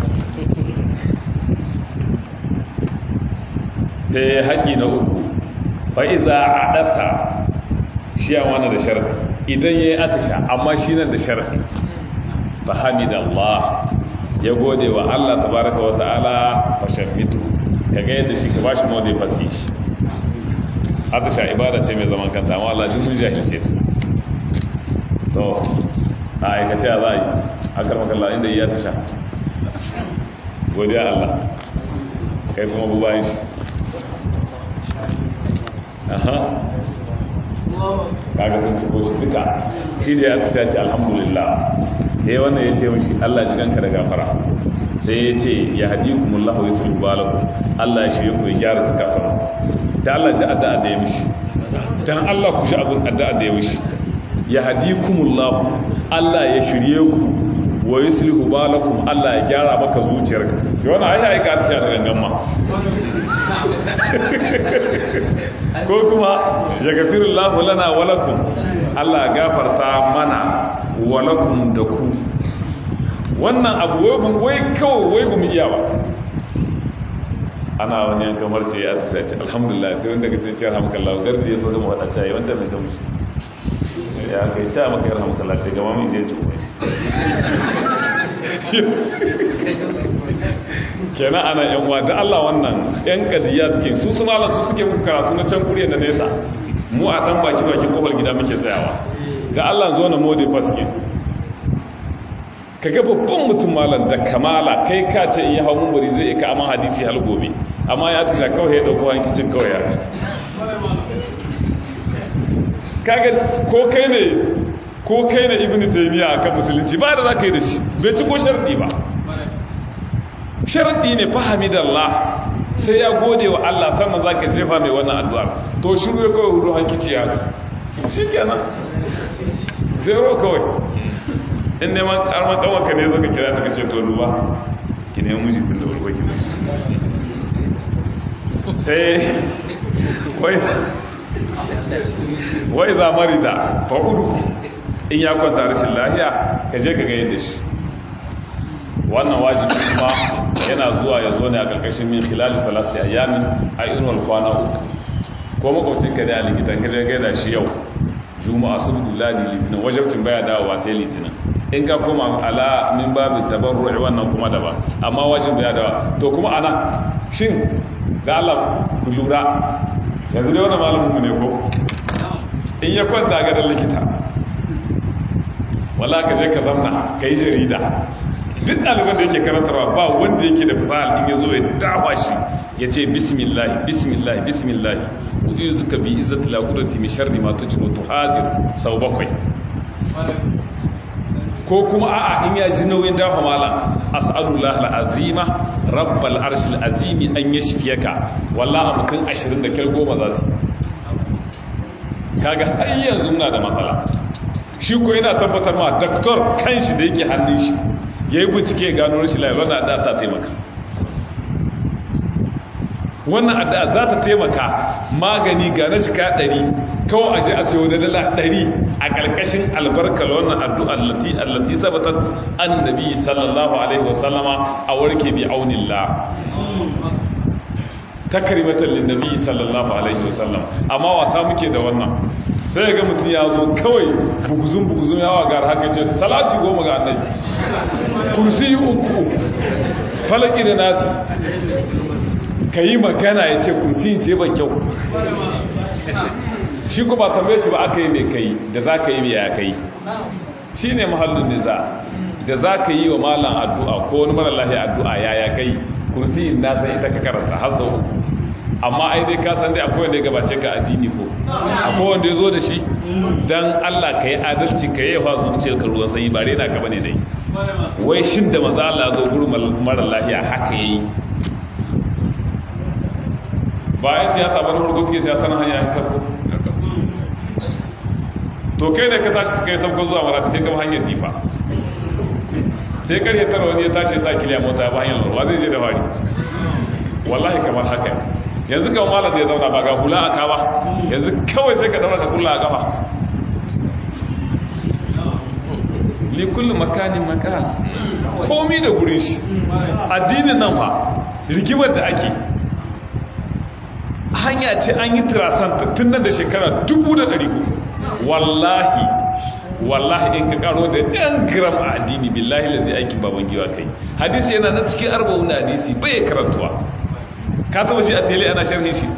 sai haƙi na uku fa'iza a ɗasa shi a wani da sharafi idan ya yi atisha amma shi nan da sharafi fa hamida Allah ya gode wa Allah tabaraka wa ta'ala fashen mitu ka ga yadda shi ka ba shi mawade faski shi atisha ibada ce mai zaman kanta amma Allah duk mun jahilce ta to a aikace a za a yi akar makalla inda iya ta sha godiya Allah kai kuma bu bayan shi aha kaga sun ciko shi duka shi da ya ta ce alhamdulillah ya wannan ya ce mashi Allah ji ganka da gafara sai ya ce ya haɗi kumullahu ya sulhu balaku Allah ya shirya ku ya gyara zukatan da Allah ji addu'a da ya mishi dan Allah ku shi abin addu'a da ya mishi yahdikumullahu Allah ya shirye ku wa yuslihu balakum Allah ya gyara maka zuciyarka yana ai ai ka tsaya da gangan ma ko kuma ya gafirullahu lana wa lakum Allah ya gafarta mana wa lakum da ku wannan abu wai wai kawai wai mu iya ba ana wani yankan marce ya tsaya ce alhamdulillah sai wanda kace ce alhamdulillah gardi ya so da mu hada ta yi wancan mai gamsu ya kai ta maka yar alhamdulillah ce gama mai zai tuwo kenan ana yan wa da Allah wannan yan kadiyat ke su su malam su suke muku karatu na can kuriyar da nesa mu a dan baki baki kofar gida muke tsayawa da Allah zo na mode faske kaga babban mutum malam da kamala kai ka ce in yi hau mumbari zai ika amma hadisi hal gobe amma ya tasha kawai ya dauko hankicin kawai ya kaga ko kai ne ko kai ne ibnu taymiya akan musulunci ba da zaka yi da shi bai ci ko sharadi ba sharadi ne fahamidallah sai ya gode wa Allah sannan zaka jefa mai wannan addu'ar to shiru ya kawai hudu hankici ya shikenan zero kawai in neman karmar kawanka ne zaka kira ta ce to duba ki ne miji tun da farko ki sai wai wai za marida fa udu in ya kwanta rashin lahiya ka je ka ga yadda shi wannan wajibi kuma yana zuwa ya zo ne a ƙarƙashin min khilal falati ayyamin a irin kwana uku ko makwacin ka da a likitan ka je gaida shi yau juma'a sun ladi litinin wajabcin baya dawowa sai litinin in ka koma ala min babu tabarru'i wannan kuma daban amma wajin baya dawa to kuma ana shin da Allah ku lura yanzu dai wannan malamin mu ne ko in ya kwanta ga dan likita wala ka je ka zamna kai jarida duk ɗaliban da yake karantarwa ba wanda yake da fasahar in ya zo ya dawa shi ya ce bismillah bismillah bismillah kudu suka bi izzat la qudrati min sharri ma tujibu tuhazir sau bakwai ko kuma a'a in ya ji nauyin dafa mala as'alullah al'azima rabbal arshil azimi an yashfiyaka wallahi mutum 20 da kyal goma za su kaga har yanzu muna da matsala shi ko yana tabbatar ma doktor kanshi da yake hannun shi yayi bincike gano rashin lafiya wannan addu'a ta taimaka wannan addu'a za ta taimaka magani ga na shika 100 kawai aje a sayo da dala 100 a ƙarƙashin albarkar wannan addu'ar lati allati sabatat annabi sallallahu alaihi wasallama a warke bi aunillah takrimatan linnabi sallallahu alaihi wasallam amma wasa muke da wannan sai ga mutum ya zo kawai buguzun buguzun yawa ga haka ce salati goma ga annabi kursi uku falaki da nasi ka yi magana ya ce kursi ce ban kyau shi ku ba tambaye shi ba aka yi mai kai da za ka yi mai ya kai shi ne mahallin niza da za ka yi wa malam addu'a ko wani mara lahi addu'a ya ya kai kursi na san ita ka karanta har sau uku amma ai dai ka san dai akwai wanda ya gabace ka addini ko akwai wanda ya zo da shi don allah ka yi adalci ka yi yawa zuciyar ka ruwan sanyi ba rena ka bane dai wai shin da maza allah zo gurin mara lahiya haka ya yi bayan siyasa ba na farko suke siyasa na hanya ya sarko to kai da ka tashi kai sauko zuwa marata sai kama hanyar difa sai karye tara wani ya tashi sa kiliya mota ba hanyar lorwa zai je da fari wallahi kamar haka yanzu kan malar da ya zauna ba ga hula a kaba yanzu kawai sai ka daura ka kulla a gaba likullin makanin makal komi da gurin shi addinin nan fa rigimar da ake hanya ce an yi tirasanta tun nan da shekara 1400 wallahi wallahi in ka karo da ɗan gram a addini billahi lazi aikin baban giwa kai hadisi yana nan cikin arba'un hadisi bai karantuwa ka taba shi a tele ana sharhin shi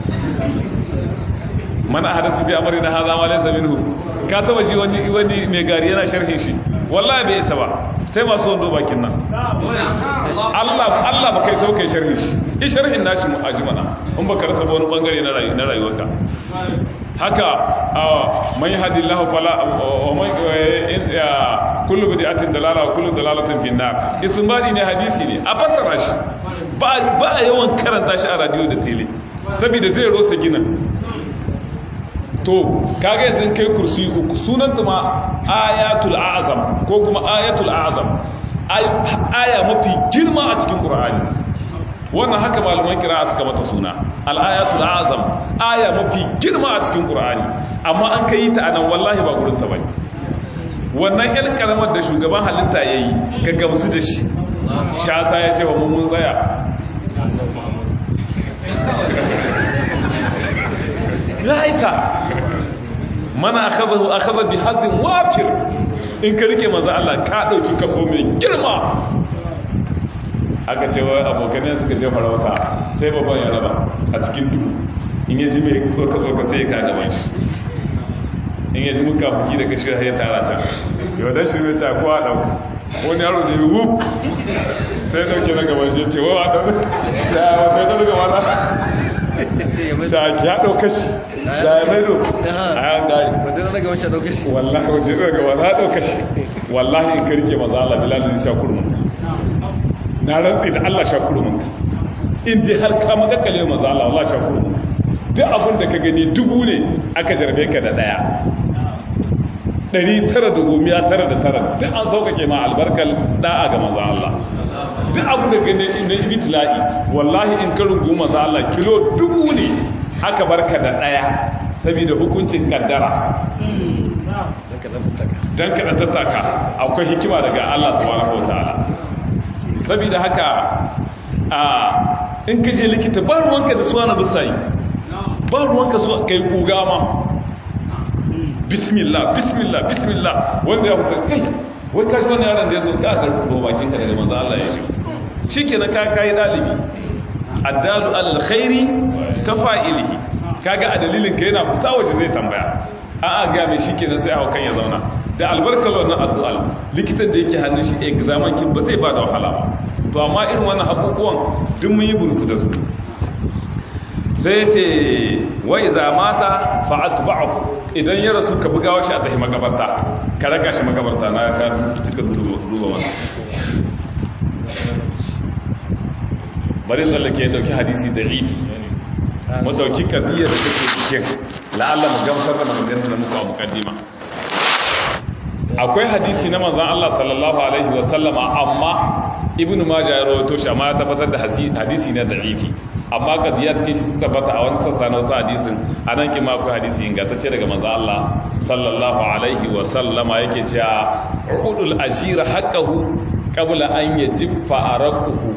mana hadisi bi amri na hadha ma laysa minhu ka taba shi wani wani mai gari yana sharhin shi wallahi bai isa ba sai masu wando bakin nan Allah Allah ba kai saukai sharhin shi in sharhin nashi mu ajmana in baka rasa wani bangare na rayuwarka haka man yahdillahu fala man kullu bid'atin dalala wa kullu dalalatin fi nar istinbadi ne hadisi ne a fassara shi ba ba yawan karanta shi a radio da tele saboda zai rosa gina to kaga yanzu kai kursi uku sunanta ma ayatul azam ko kuma ayatul azam aya mafi girma a cikin qur'ani wannan haka malaman kira suka mata suna al-ayatul azam aya mafi girma a cikin qur'ani amma an kai ta anan wallahi ba gurin ta bane wannan yan karamar da shugaban halitta yayi ka gamsu da shi shata ya ce wa mun tsaya ya isa mana akhadahu akhadha bi hazin wafir in ka rike manzo Allah ka dauki kaso mai girma aka ce wai abokanai suka je farauta sai babban ya raba a cikin duhu in yaji mai tsoka tsoka sai ya kaga ban shi in yaji muka fuki da kashi ya tara can yau da shi ne ta kowa dauka wani yaro da yi wuf sai ya dauke na gaban shi ya ce wa dauka da wata ya dauka mana ta ki ya ɗauka shi da ya maido a yan gari wajen daga washe ɗauka shi wallahi wajen daga wani ɗauka shi wallahi in karke maza Allah bilalin sha kurmin na rantsi da Allah sha kurmin in dai har ka makakale maza Allah Allah sha kurmin duk abin da ka gani dubu ne aka jarbe ka da ɗaya ɗari tara da gomiya tara da tara duk an sauƙaƙe ma albarkar ɗa'a ga maza Allah duk abin da gane na ibitila'i wallahi in karin goma za Allah kilo dubu ne aka barka da ɗaya saboda hukuncin kaddara don ka tattaka akwai hikima daga Allah tabaraka wata'ala saboda haka a in ka je likita ba ruwanka da suwa na bisayi ba ruwanka su kai kuga ma bismillah bismillah bismillah wanda ya hukunta kai wai kashi wani yaron da ya zo ka da rubo bakin ka daga manzo Allah ya shigo shikenan ka kai dalibi addalu alal khairi ka fa'ilihi kaga a dalilin ka yana fita waje zai tambaya a a ga mai shikenan sai haukan ya zauna da albarkar wannan addu'a likitan da yake hannun shi examen kin ba zai bada wahala ba to amma irin wannan hakukuwan duk mun yi bursu da su sai ce wa iza mata fa atba'u idan ya rasu ka buga shi a tahi magabarta ka raka shi magabarta na ka cika duba wani bari tsallake ya dauki hadisi da ifi mu dauki kadiyar da take cikin la'alla mu gamsar da maganganun da muku a mukaddima akwai hadisi na manzon Allah sallallahu alaihi wa sallama amma ibnu majah ya rawaito shi amma ya tabbatar da hadisi na da'ifi amma kadiya take shi sun tabbata a wani sassa na wasu hadisin a nan kima akwai hadisi ingantacce daga manzo Allah sallallahu alaihi wa sallama yake cewa uqudul ajira haqqahu qabla an yajiffa araquhu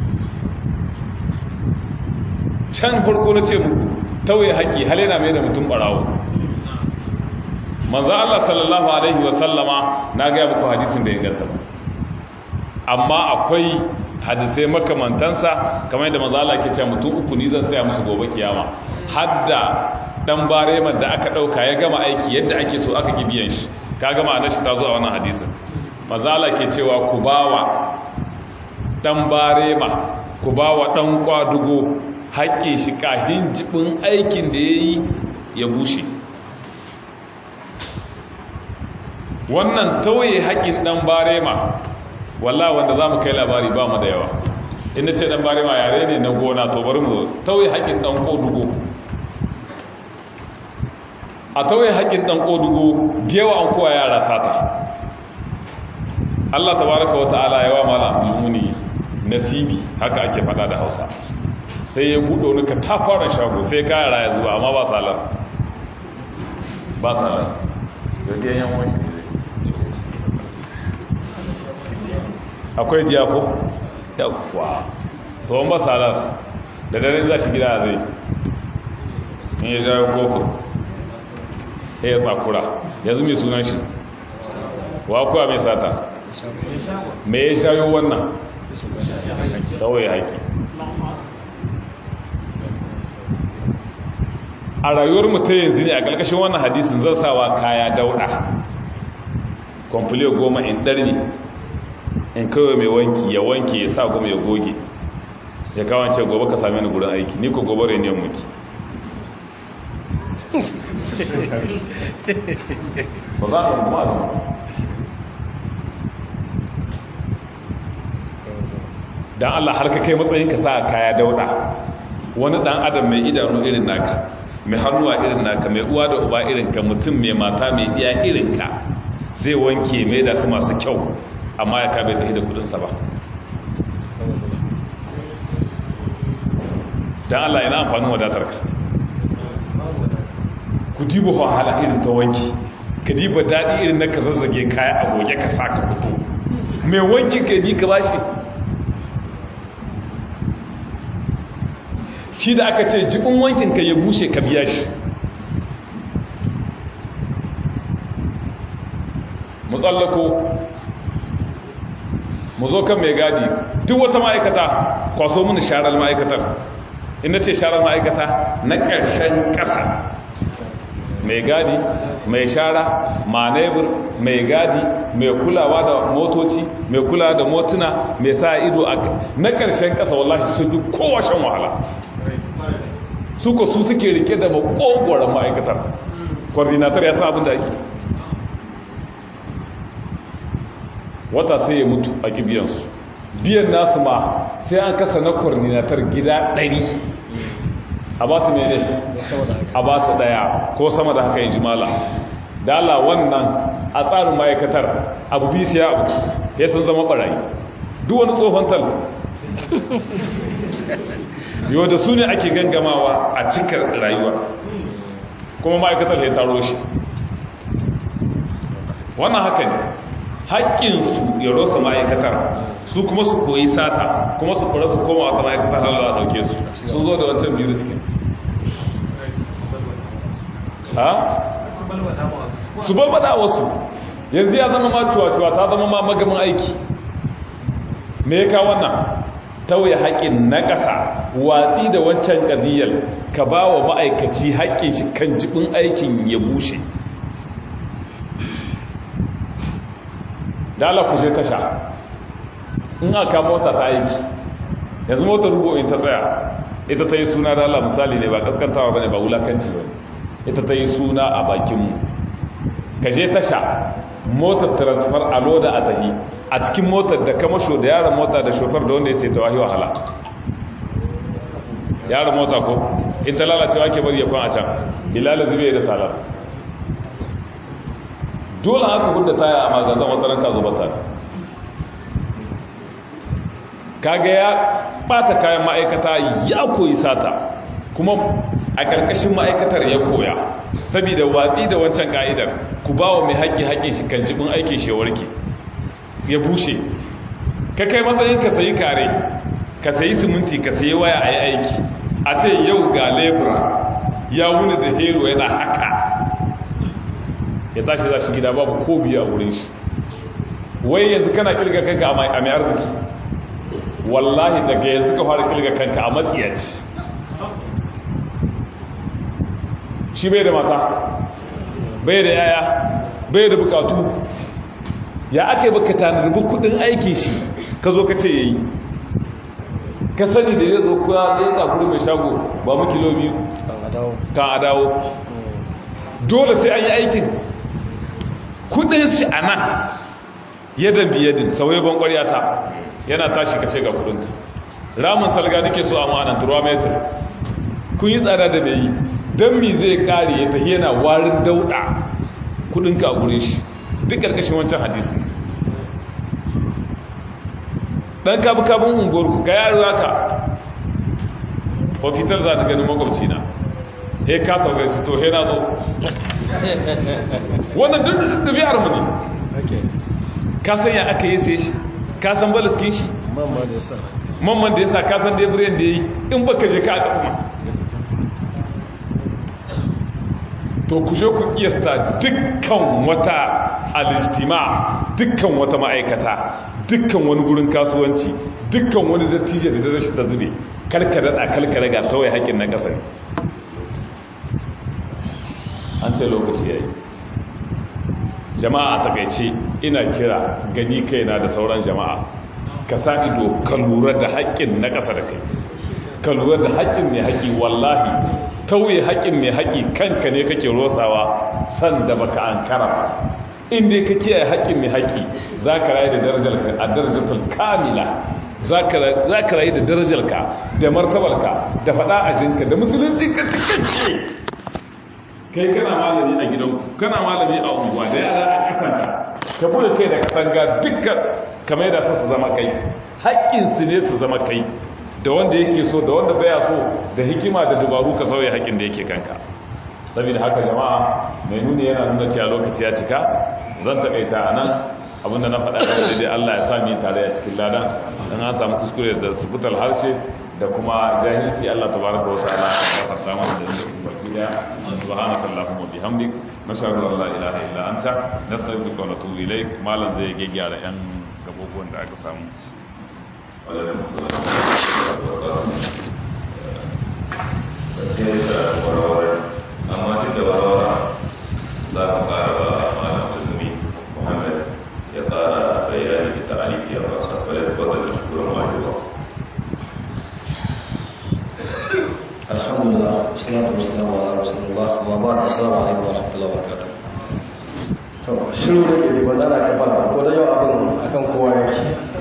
can farko na ce muku tauye haƙi hal yana mai da mutum barawo manzo Allah sallallahu alaihi wa sallama na ga muku hadisin da inganta amma akwai hadisai makamantansa kamar yadda manzo Allah ke cewa mutum uku ni zan tsaya musu gobe kiyama hadda dan bareman da aka dauka ya gama aiki yadda ake so aka gibiyan shi ka gama na shi ta zuwa wannan hadisin manzo Allah ke cewa ku bawa dan barema ku bawa dan kwadugo haƙƙin shi kahin jibin aikin da yayi ya bushe wannan tauye haƙƙin dan barema wallah wanda za mu kai labari ba mu da yawa inda ce dan bare ma yare ne na gona to bari mu tauye haƙin dan kodugo a tauye haƙin dan kodugo da yawa an kowa yara sata Allah tabaraka wata'ala yawa malam almuni nasibi haka ake fada da Hausa sai ya buɗe wani katafaren shago sai ka yara ya zuba amma ba salar ba salar yadda yan wani shi akwai diyako yawwa to ba salar da dare za shi gida zai in ya jawo kofin ya yi tsakura yanzu mai sunan shi wa kuwa mai sata mai ya shayo wannan kawai haƙi a rayuwar mutum yanzu ne a ƙarƙashin wannan hadisin zan sawa kaya dauɗa kwamfiliyo goma in ɗarni in kawai mai wanki ya wanki ya sa goma ya goge ya kawance gobe ka sami ni gurin aiki ni ko gobe reniyar muki ba za a kuma da don Allah har ka kai matsayin ka sa kaya dauda wani dan adam mai idanu irin naka mai hannuwa irin naka mai uwa da uba irinka mutum mai mata mai iya irinka zai wanke mai da su masu kyau amma ya kabe ta hida kudinsa ba don Allah yana amfanin wadatarka ku diba wahala irin ta wanki ka diba daɗi irin na ka zazzage kaya a goge ka sa ka fito mai wanki ka bi ka bashi shi da aka ce jibin wankin ka ya bushe ka biya shi mu tsallako mu zo kan mai gadi duk wata ma'aikata kwaso mini sharar ma'aikatar ina ce sharar ma'aikata na ƙarshen ƙasa mai gadi mai shara manebur mai gadi mai kulawa da motoci mai kulawa da motuna mai sa ido a na ƙarshen ƙasa wallahi sun yi kowashen wahala su ko su suke rike da makogoron ma'aikatar coordinator ya sa abin da ake wata sai ya mutu a kibiyansu biyan nasu ma sai an kasa na coordinator gida ɗari a ba su mene a ba su ɗaya ko sama da haka yi jimala dala wannan a tsarin ma'aikatar abu bi siya abu ya sun zama ɓarayi duk wani tsohon tal yau da su ne ake gangamawa a cikar rayuwa kuma ma'aikatar ya taro shi wannan haka ne haƙƙinsu ya rosa ma'aikatar su kuma su koyi sata kuma su kura su koma wata ma'aikatar halar da ɗauke su sun zo da wancan biyu riskin ha? su balbada wasu yanzu ya zama ma cuwa-cuwa ta zama ma magamin aiki me ya kawo wannan tauye haƙƙin na ƙasa watsi da wancan ƙadiyar ka ba wa ma'aikaci haƙƙin shi kan jibin aikin ya bushe dala ku je tasha in aka mota ta aiki yanzu motar rubo in ta tsaya ita ta yi suna dala misali ne ba kaskantawa ba ne ba wulakanci ba ita ta yi suna a bakinmu ka je tasha motar transfer a loda a tahi a cikin motar da kamasho da yaran mota da shofar da wanda ya sai ta wahi wahala yaran mota ko in ta lalacewa ke bari ya kwan a can bilal zube da salar dole haka hudda taya a magazan wata ranka zuba ta kaga ya bata kayan ma'aikata ya koyi sata kuma a ƙarƙashin ma'aikatar ya koya saboda watsi da wancan ka'idar ku ba wa mai haƙƙi haƙƙin shi kan jibin aikin shewarki ya bushe ka kai matsayin ka sayi kare ka sayi siminti ka sayi waya a yi aiki a ce yau ga lebura ya wuni da hero yana haka ya tashi za shi gida babu ko biyu a wurin shi wai yanzu kana kirga kanka a mai arziki wallahi daga yanzu ka fara kirga kanka a matsiyaci shi bai da mata bai da yaya bai da bukatu ya aka yi baka tanarbi kudin aikin shi ka zo ka ce ya yi ka sani da ya zo kuwa zai tsakuri mai shago ba mu kilo biyu kan a dawo dole sai an yi aikin kudin shi a nan yadda biyadin sauye ban ta yana tashi ka ce ga kudinka ramin salga nake so a ma'anan turuwa metar kun yi tsada da mai yi don mi zai kare ya tafi yana warin dauda kudinka a gurin shi duk ƙarƙashin wancan hadisi ɗan kabu-kabun unguwarku ga yaro haka ofitar za ta ganin makwabci na he ka sauka shi to he na zo wannan duk ɗabi'ar mu ne ka san ya aka yi sai shi ka san balaskin shi mamman da ya sa ka san debriyan da ya yi in baka je ka a ƙasa to ku je ku kiyasta dukkan wata alijtima dukkan wata ma'aikata dukkan wani gurin kasuwanci dukkan wani dattijo da rashin ta zube kalkada da kalkada ga kawai haƙin na ƙasa an ce lokaci yayi jama'a a takaice ina kira gani kaina da sauran jama'a ka sa ido ka lura da haƙƙin na ƙasa da kai ka lura da haƙƙin mai haƙƙi wallahi tauye haƙƙin mai haƙƙi kanka ne kake rosawa san da baka an kara inda ka kiyaye haƙƙin mai haƙƙi za ka rayu da darajarka a darajatul kamila za ka rayu da darajarka da martabarka da faɗa ajinka da musulunci ka cikakke kai kana malami a gidanku kana malami a unguwa da yara a kasanta ka bude kai da katanga dukkan kamar yadda su zama kai haƙƙinsu ne su zama kai da wanda yake so da wanda baya so da hikima da dubaru ka sauya haƙƙin da yake kanka saboda haka jama'a mai nuni yana nuna cewa lokaci ya cika zan taƙaita a nan abinda na faɗa da dai Allah ya sami tare a cikin ladan dan an samu kuskure da subutal harshe da kuma jahilci Allah tabaraka wa ta'ala ya farta mana da yin baki da subhanaka allahumma bihamdik nashhadu an la ilaha illa anta nastaghfiruka wa natubu ilaik malam zai gyara yan gabobuwan da aka samu alaikum salam gaskiya da warware amma duk da warware za ka fara ba malam azumi muhammad ya fara bayani da ta'aliki ya fasa kwale da fadar da shugaban wajewa alhamdulillah salatu wassalamu ala rasulullah wa ba'd assalamu alaikum wa rahmatullahi wa barakatuh to shiru da ke ba zana ka fara ko da yau abin akan kowa yake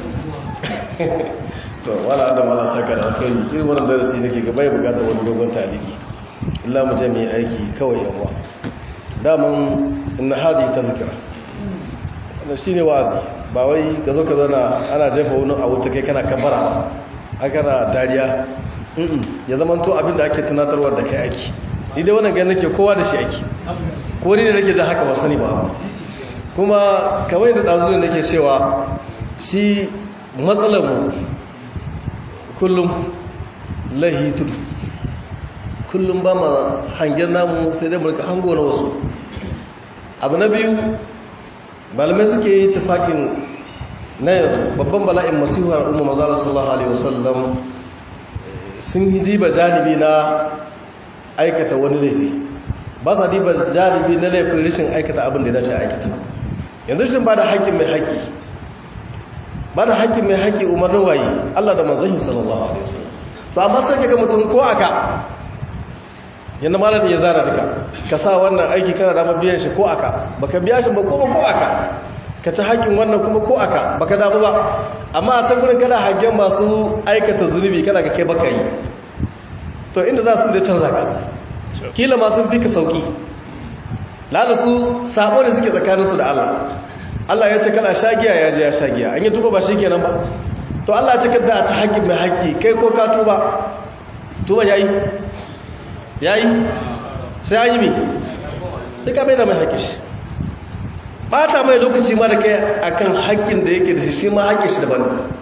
to wala da mala saka da alkhairi irin wannan darasi nake ga bai bukata wani dogon taliki illa mu je mu yi aiki kawai yawa daman inna hadi tazkira wannan shine wazi ba wai ka zo ka zauna ana jefa wani a wuta kai kana kabara ba aka na dariya ya zama to abinda ake tunatarwa da kai aiki ni dai wannan gani nake kowa da shi aiki ko ni da nake da haka ba sani ba kuma kamar yadda ɗazu da nake cewa shi matsalarmu kullum lahi tudu kullum ba ma hangen namu sai dai mulka hango na wasu abu na biyu malamai suke yi tufaƙin na yanzu babban bala'in masihuwar umar mazalar sallallahu alaihi wasallam sun yi diba janibi na aikata wani laifi ba sa diba janibi na laifin rashin aikata abin da ya dace aikata yanzu shi ba da haƙƙin mai haƙƙi ba da haƙƙin mai haƙƙi umarnin waye Allah da manzanshi sallallahu alaihi wasallam to amma sai kaga mutum ko aka yanda malam ya zara duka ka sa wannan aiki kana da biyan shi ko aka baka biya shi ba ko ko aka ka ci haƙƙin wannan kuma ko aka baka damu ba amma a can gurin kana hagen masu aikata zunubi kana ga kai baka yi to inda za su da canza ka kila masu fi ka sauki lada su sabo ne suke tsakaninsu da Allah Allah ya ce kana shagiya ya je ya shagiya an yi tuba ba shi kenan ba to Allah ya ce kada a ci haƙƙin mai haƙƙi kai ko ka tuba tuba yayi yayi sai an yi mi sai ka mai da mai haƙƙi shi bata mai lokaci ma da kai akan haƙƙin da yake da shi shi ma haƙƙin shi daban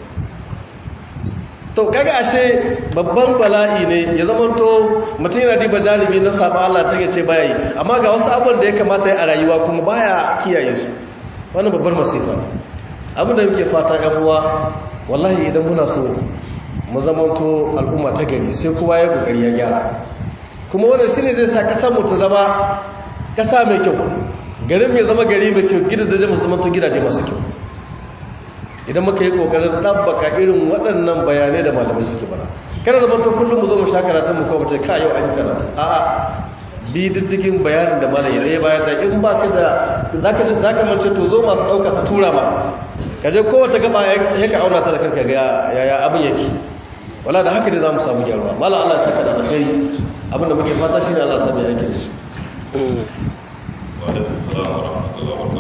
to kaga ashe babban bala'i ne ya zama to mutum yana diba jalibi na saba Allah ta yace baya yi amma ga wasu abubuwan da ya kamata ya a rayuwa kuma baya kiyaye su wannan babbar masifa ne abin da muke fata ƴan uwa wallahi idan muna so mu zama to al'umma ta gari sai kowa ya kokari ya gyara kuma wannan shine zai sa kasar mu ta zama kasa mai kyau garin mai zama gari mai kyau gidaje musamman to gidaje masu kyau idan muka yi kokarin ɗabbaka irin waɗannan bayanai da malamai suke bara kada zama to kullum mu zo mu sha karatun mu kawai ce ka yau an yi karatu a'a bi diddigin bayanin da malam ya bayar da in ba ka da zaka zaka mace to zo masu ɗauka su tura ma ka je kowace gaba ya ka auna ta da kanka ga yaya abin yake wala da haka ne za mu samu gyaruwa malam Allah ya saka da alkhairi abin da muke fata shine Allah ya sami yake da shi wa alaikum assalam wa rahmatullahi wa